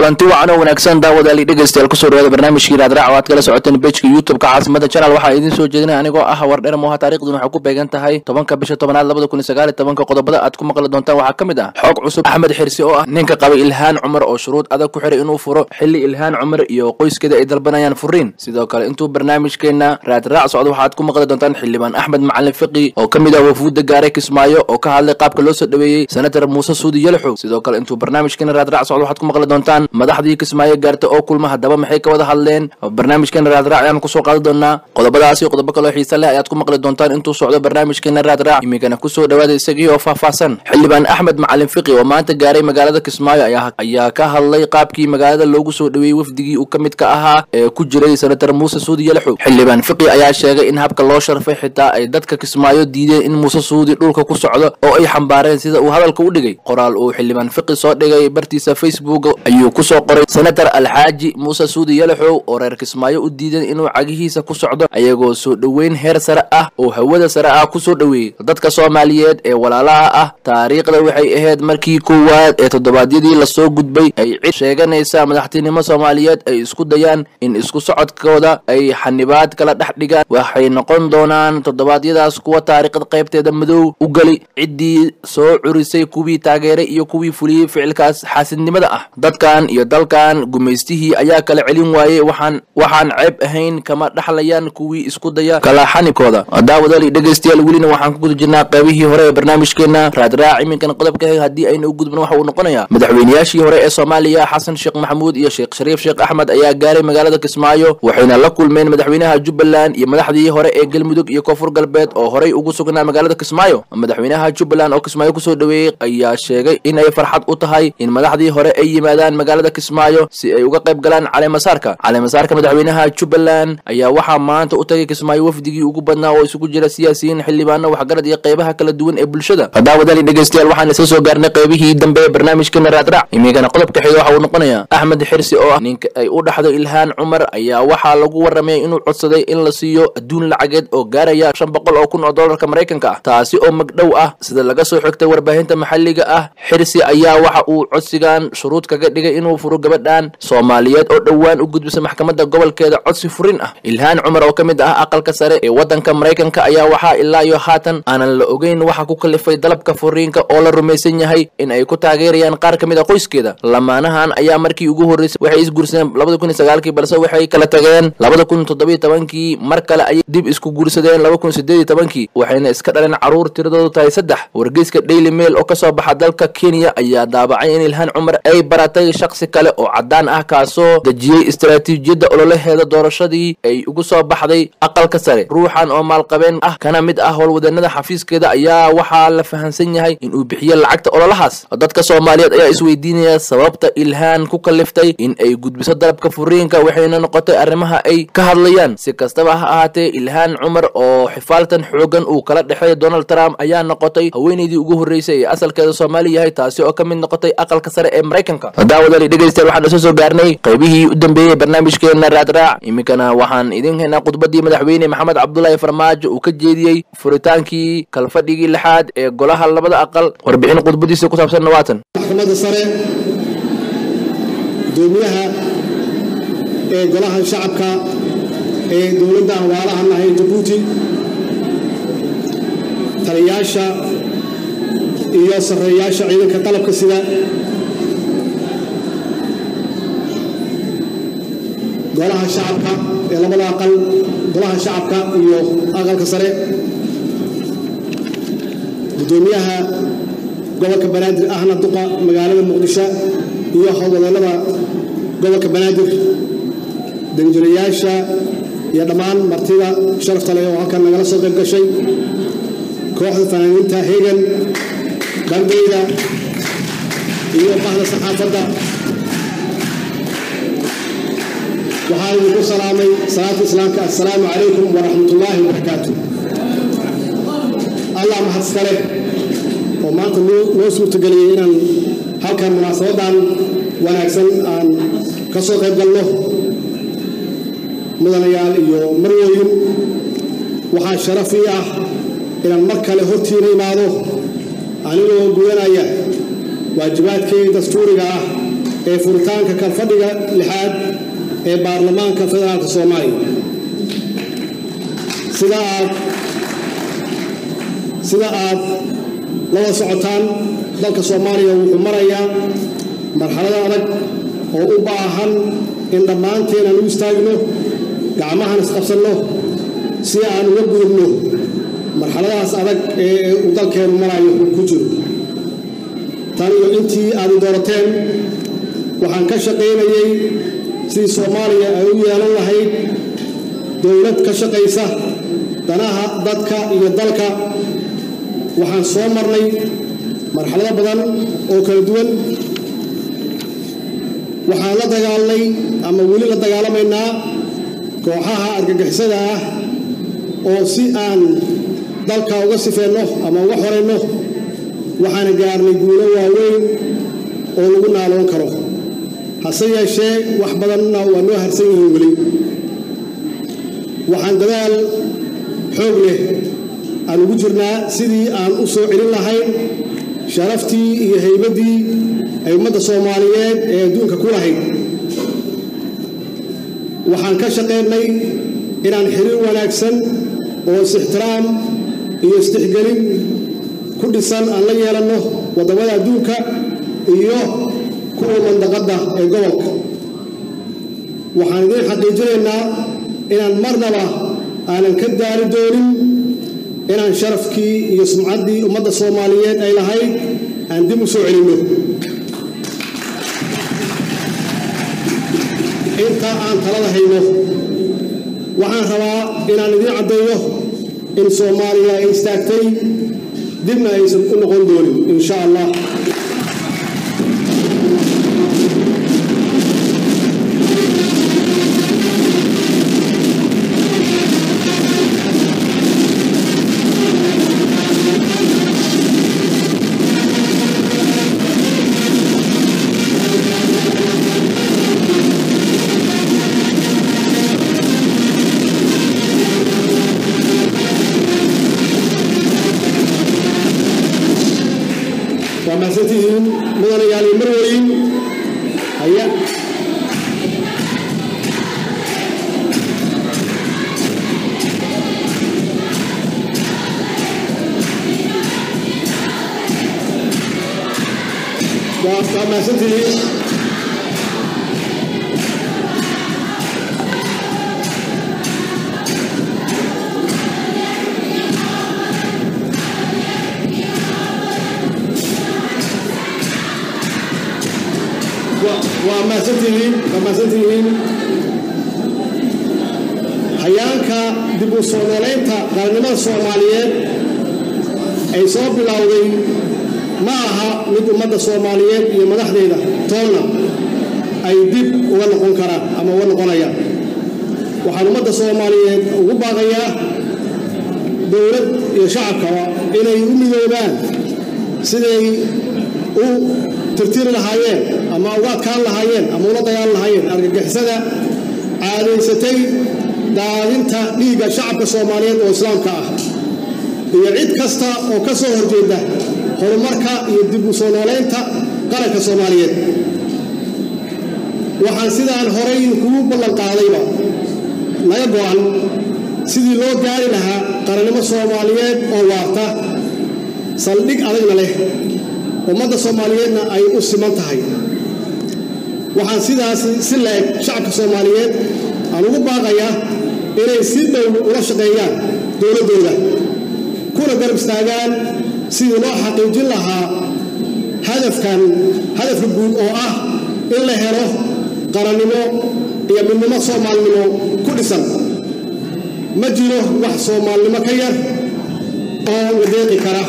kulanti wacan oo wanaagsan daawadaali dhegeystayaal kusoo dhawaada barnaamijkii raadraac oo aad kala socoteen bejka youtube-ka caasimada channel waxaa idiin soo jeedinaya anigoo ah wardher moha taariikhduna waxay ku beegan tahay tobanka bisha tobanaad labada kun iyo sagaal iyo tobanka qodobada aad ku maqli doontaan waxaa ka mid ah xoog cusub axmed xirsi oo ah ninka qaba ilhaan cumar oo shuruud adag ku xiray inuu furo xilli ilhaan cumar iyo qoyskeeda ay dalbanayaan furiin sidoo kale intuu barnaamijkeena raadraac socdo waxaad ku maqli doontaan xildhibaan axmed macalin fiqi oo ka mid ah wafuudda gaaray kismaayo oo ka hadlay qaabka loo soo dhaweeyey senator muuse suudi yalaxow sidoo kale intuu barnaamijkeena raadraac socdo waxaad ku maqli doontaan madaxdii kismaayo gaarta oo kulma haddaba maxay ka wada hadleen barnaamijkeena raadraac ayaan kusoo qaadi doonaa qodobadaasi qodobo kaloo xiise leh ayaad ku maqli doontaan intuu socdo barnaamijkeena raadraac iminkana kusoo dhawaada isagii oo faahfaahsan xildhibaan axmed macalin fiqi oo maanta gaaray magaalada kismaayo ayaa ka hadlay qaabkii magaalada loogu soo dhaweeyey wafdigii uu ka mid ka ahaa ee ku jiray senator muuse suudi yalaxow xildhibaan fiqi ayaa sheegay in habka loo sharfay xitaa ay dadka kismaayo diideen in muuse suudi dhulka ku socdo oo ay xambaareen sida uu hadalka u dhigay qoraal uu xildhibaan fiqi soo dhigay bartiisa facebook ayuu kusoo qoray senator alxaaji muuse suudi yalaxow oo reer kismaayo u diidan inuu cagihiisa ku socdo ayagoo soo dhoweyn heer sare ah oo hawada sare ah kusoo dhoweeyey dadka soomaaliyeed ee walaalaha ah taariikhda waxay ahayd markii koowaad ee toddobaadyadii lasoo gudbay ay cid sheeganaysa madaxtinimo soomaaliyeed ay isku dayaan in isku socodkooda ay xanibaad kala dhex dhigaan waxay noqon doonaan toddobaadyadaas kuwa taariikhda qaybteeda madow u geli ciddii soo curisay kuwii taageeray iyo kuwii fuliyey ficilkaas xaasidnimada ah dadkan iyo dalkan gumaystihii ayaa kala celin waayey waxaan waxaan ceeb ahayn kama dhaxlayaan kuwii isku daya kala xanibkooda daawadaali dhegeystayaal welina waxaan ku guda jirnaa qaybihii hore ee barnaamijkeena raadraac iminkan qodobka haddii ayna u gudbin waxa uu noqonayaa madaxweynayaashii hore ee soomaaliya xasan sheekh maxamuud iyo sheekh shariif sheekh axmed ayaa gaaray magaalada kismaayo waxayna la kulmeen madaxweynaha jubbaland iyo madaxdii hore ee galmudug iyo koonfur galbeed oo horey ugu sugnaa magaalada kismaayo madaxweynaha jubbaland oo kismaayo kusoo dhaweeyey ayaa sheegay in ay farxad u tahay in madaxdii hore ay yimaadaan magaalada kismaayo si ay uga qayb galaan caleemasaarka caleemasaarka madaxweynaha jubbaland ayaa waxaa maanta u tagay kismaayo wafdigii ugu badnaa oo isugu jira siyaasiyiin xildhibaano waxgarad iyo qaybaha kala duwan ee bulshada daawadaali dhegeystayaal waxaan isla soo gaarnay qaybihii dambe ee barnaamijkeena raadraac iminkana qodobka xiga waxa uu noqonayaa axmed xirsi oo ah ninka ay u dhaxdo ilhaan cumar ayaa waxaa lagu warramayay inuu codsaday in la siiyo adduun lacageed oo gaaraya shan boqol oo kun oo dollarka maraykanka ah taasi oo magdhow ah sida laga soo xigtay warbaahinta maxalliga ah xirsi ayaa waxa uu codsigan shuruud kaga dhigay inuu furo gabadhan soomaaliyeed oo dhowaan u gudbisa maxkamadda gobolkeeda codsi furin ah ilhaan cumar oo ka mid ah aqalka sare ee waddanka maraykanka ayaa waxaa ilaa iyo haatan aanan la ogeyn waxa ku kalifay dalabka furiinka oo la rumaysan yahay in ay ku taageerayaan qaar ka mid a qoyskeeda lamaanahan ayaa markii ugu horreysay waxay isguursadeen labada kun iyo sagaalkii balse waxay kala tageen labada kun toddobiyo tobankii mar kale ayay dib isku guursadeen laba kun sideed iyo tobankii waxayna iska dhaleen carruur tiradoodu tahay saddex wargeyska daily mail oo kasoo baxa dalka kenya ayaa daabacay in ilhaan cumar ay baratay shaksi kale oo caddaan ah kaasoo dejiyey istaraatiijiyadda ololaheeda doorashadii ay ugu soo baxday aqalka sare ruuxan oo maalqabeen ah kana mid ah howlwadanada xafiiskeeda ayaa waxaa la fahansan yahay inuu bixiyo lacagta ololahaas dadka soomaaliyeed ayaa isweydiinaya sababta ilhaan ku kaliftay in ay gudbiso dalabka furiinka waxayna noqotay arrimaha ay ka hadlayaan si kastaba ha ahaatee ilhaan cumar oo xifaaltan xoogan uu kala dhexeeya donald trump ayaa noqotay haweeneydii ugu horreysay ee asalkeeda soomaali yahay taasi oo ka mid noqotay aqalka sare ee maraykanka daawadali dhegeystayaal waxaan isla soo gaarnay qaybihii u dambeeyey barnaamijkeena raadraac iminkana waxaan idin haynaa khudbadii madaxweyne maxamed cabdulaahi farmaajo uu ka jeediyey furitaankii kalfadhigii lixaad ee golaha labada aqal warbixin khudbadiisa ku saabsan nawaatan maxkamadda sare gudoomiyaha ee golaha shacabka ee dowladda aan waalahan lahayn jabuuti taliyaasha iyo sarreeyaasha ciidanka qalabka sida golaha shacabka ee labada aqal golaha shacabka iyo aqalka sare gudoomiyaha gobolka banaadir ahna duqa magaalada muqdisho iyo howlwadeennada gobolka banaadir danjirayaasha iyo dhammaan martida sharafta leh oo halkan nagala soo qayb gashay kooxda fanaaniinta hegan bandayda iyo bahda saxaafadda waxaan idinku salaamay salaata islaamka assalaamu calaykum waraxmatullaahi wabarakaatu allah mahad iskale oo maanta noo suurtageliyey inaan halkan munaasabadan wanaagsan aan ka soo qayb galno mudanayaal iyo marwooyin waxaa sharaf ii ah inaan mar kale hortiina imaado anigoo gudanaya waajibaadkii dastuuriga ah ee furitaanka kalfadhiga lixaad ee baarlamaanka federaalka soomaaliya sida aad sida aad lada socotaan dalka soomaaliya wuxuu marayaa marxalada adag oo u baahan in dhammaanteen aan u istaagno gacmahan isqabsanno si aan uga gudubno marxaladahaas adag ee uu dalkeenu marayo ku jiro tan iyo intii aad i doorateen waxaan ka shaqaynayay sidii soomaaliya ay u yeelan lahayd dowlad ka shaqaysa danaha dadka iyo dalka waxaan soo marnay marxalado badan oo kala duwan waxaan la dagaalnay ama weli la dagaalamaynaa kooxaha argagixisada ah oo si aan dalka uga sifeenno ama uga xorayno waxaana gaarnay guulo waaweyn oo lagu naaloon karo hase yeeshee wax badanna waa noo harsan yihiin weli waxaan dadaal xoog leh aan ugu jirnaa sidii aan u soo celin lahayn sharaftii iyo haybaddii ay ummadda soomaaliyeed ee adduunka ku lahayd waxaan ka shaqaynay inaan xiriir wanaagsan oo is-ixtiraam iyo istixgelin ku dhisan aan la yeelanno waddamada adduunka iyo kuwa mandaqadda ee gobolka waxaan idiin xaqiijinaynaa inaan marnaba aanan ka daari doonin inaan sharafkii iyo sumcaddii ummadda soomaaliyeed ay lahayd aan dib u soo celinno inta aan talada hayno waxaan rabaa inaan idiin caddeeyo in soomaaliya ay istaagtay dibna aysan u noqon doonin insha allah waa mahadsantihiin mudanayaal iyo marweyn haya waa waa mahadsantihiin waa mahadsantihiin waa mahadsantihiin hayaanka dib u soo noolaynta qaranimada soomaaliyeed ay soo bilowday ma aha mid ummadda soomaaliyeed iyo madaxdeeda toonna ay dib uga noqon karaan ama uga noqonayaan waxaan ummadda soomaaliyeed ugu baaqayaa dowlad iyo shacabkaba inay u midoobaan siday u tirtiri lahaayeen ama uga adkaan lahaayeen ama ula dagaali lahaayeen argagixisada caadaysatay daadinta dhiigga shacabka soomaaliyeed oo islaamka ah iyo cid kasta oo ka soo horjeeda horumarka iyo dib u soo noolaynta qaranka soomaaliyeed waxaan sidaan horay kugu ballan qaadayba naga go'an sidii loo gaari lahaa qarannimo soomaaliyeed oo waarta saldhig adagna leh ummadda soomaaliyeedna ay u siman tahay waxaan sidaas si la-eg shacabka soomaaliyeed aan ugu baaqayaa inay si dhow ula shaqeeyaan dowladdooda kuna garab istaagaan sidii loo xaqiijin lahaa hadafkan hadafka guud oo ah in la helo qarannimo iyo midnimo soomaalinimo ku dhisan ma jiro wax soomaalinimo ka yar oo la deeqi kara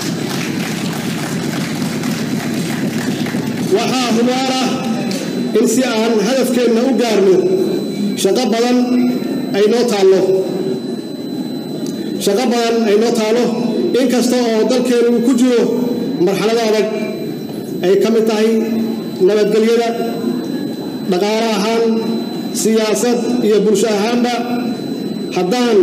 waxaa hubaala in si aan hadafkeenna u gaarno shaqo badan ay noo taallo shaqo badan ay noo taallo in kasta oo dalkeennu uu ku jiro marxalado adag ay ka mid tahay nabadgelyada dhaqaale ahaan siyaasad iyo bulsho ahaanba haddaan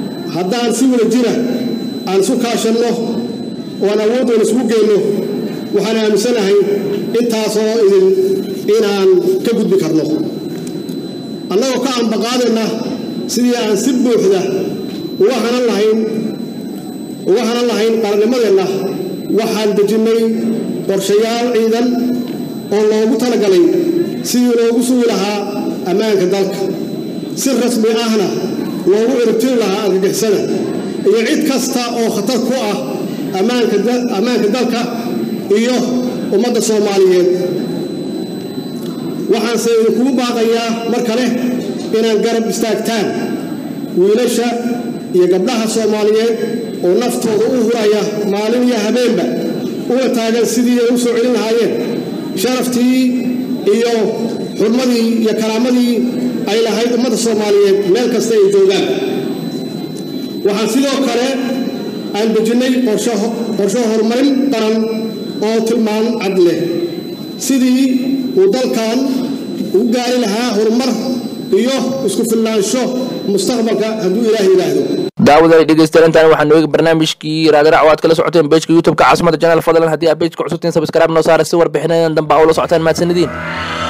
haddaan si wada jira aan isu kaashanno oo aan awooddoona isugu geenno waxaan aaminsanahay intaasoo idin inaan ka gudbi karno annagoo ka ambaqaadayna sidii aan si buuxda uga hanan lahayn uga hanan lahayn qarannimadeenna waxaan dejinnay qorshayaal ciidan oo loogu talagalay sidii loogu sugi lahaa ammaanka dalka si rasmi ahna loogu ciribtiri lahaa argagixisada iyo cid kasta oo khatar ku ah ammaanka dalka iyo ummadda soomaaliyeed waxaanse idinkugu baaqayaa mar kale inaad garab istaagtaan wiilasha iyo gabdhaha soomaaliyeed oo naftooda u huraya maalin iyo habeenba uga taagan sidii ay u soo celin lahaayeen sharaftii iyo xurmadii iyo karaamadii ay lahayd ummadda soomaaliyeed meel kasta ay joogaan waxaan sidoo kale aan dejinnay qorsho horumarin qaran oo tilmaan cad leh sidii uu dalkan u gaari lahaa horumar iyo isku filnaansho mustaqbalka hadduu ilaah yidhaahdo daawadali dhegeystayaal intaan waxaanu eegi barnaamijkii raadirac oo aad kala socoteen bejka youtube-ka caasimada janaal fadlan haddii aad bejka cusubtiin sabskraib noo saara si warbixinadan dambe aa ula socotaan mahadsanidin